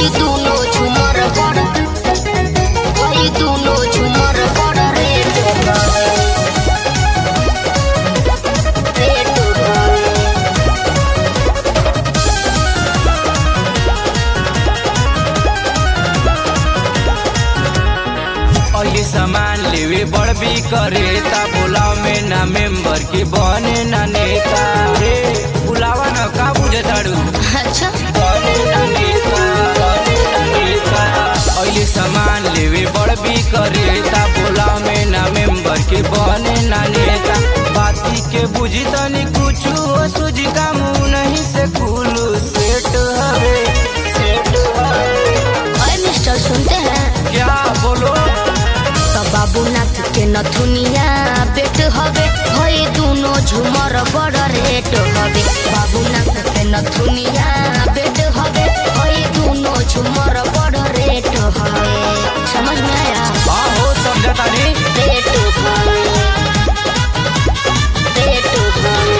वही दोनों झूमर बड़ वही दोनों झूमर बड़ रेट हवे रेट हवे और ये सामान लेवे बड़ भी करे ता बुलाव में ना मेंबर के बने ना नेता रे बुलावा ना का बुझे ताड़ू अच्छा बने ना नेता बने ना नेता और ये सामान लेवे बड़ भी करे ता बुलाव में ना मेंबर के बने ना नेता बाती के बुझी तनी कुछ हो सुझी का मुंह नहीं से कुलू सेट हवे सेट हवे अरे मिस्टर सुनते हैं क्या बोलो तो बाबूनाथ के नथुनिया पेट हवे भई दोनों झूमर बड़ रेट हवे बाबूनाथ के नथुनिया पेट हवे भई दोनों झूमर बड़ रेट हवे समझ में आया हाँ हो समझा तानी रेट हवे रेट हवे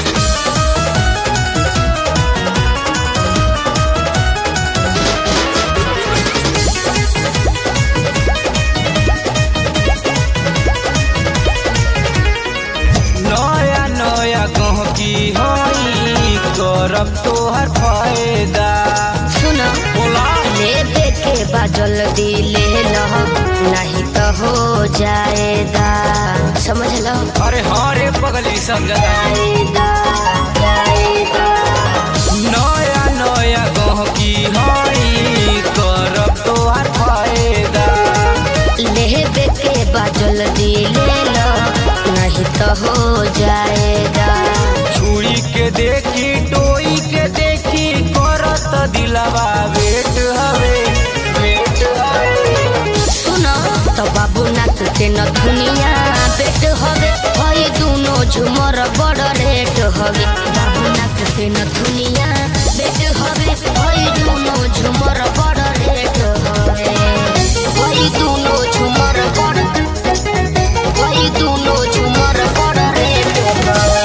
नया नया गहकी हई करब तोहर फायदा सुनो बोला लेबे के बाजल दिले लो नहीं तो हो जाएगा समझ लो अरे हाँ रे पगली समझा जाएगा जाएगा नया नया गहकी हई करब तोहर फायदा लेबे के बाजल दिले लो नहीं तो हो जाएगा छुरी के देखी टोई के देखी करत दिलवा वेट हवे वेट हवे सुनो तो बाबूनाथ के नथुनिया पेट हवे भई दोनों झूमर बड़ रेट हवे बाबूनाथ के नथुनिया पेट हवे भई दोनों झूमर बड़ रेट हवे भई दोनों झूमर बड़ भई दोनों झूमर बड़ रेट हवे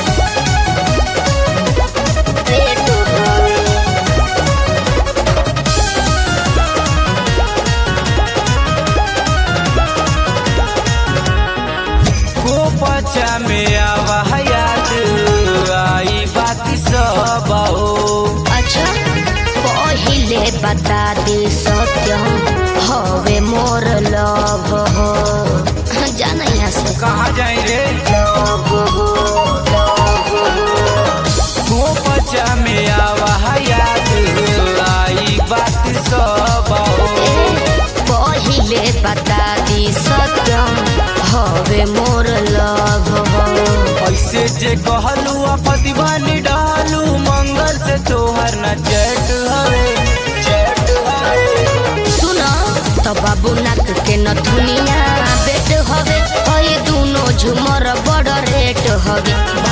रेट हवे को पचा में आवा याद आई बात सब हो अच्छा पहिले बता दे सत्य हवे मोर लव हो जाना यहाँ से कहाँ जाए रे लव हो लव हो को पचा में आवा याद आई बात सब हो ए, पहिले बता दी सत्यम हवे मोर लव हो ऐसे जे कहलू आपति बानी डालू मंगल से तोहर न चैट हवे चैट हवे सुन तो बाबूनाथ के नथुनिया बेट हवे हई दोनों झूमर बड़ रेट हवे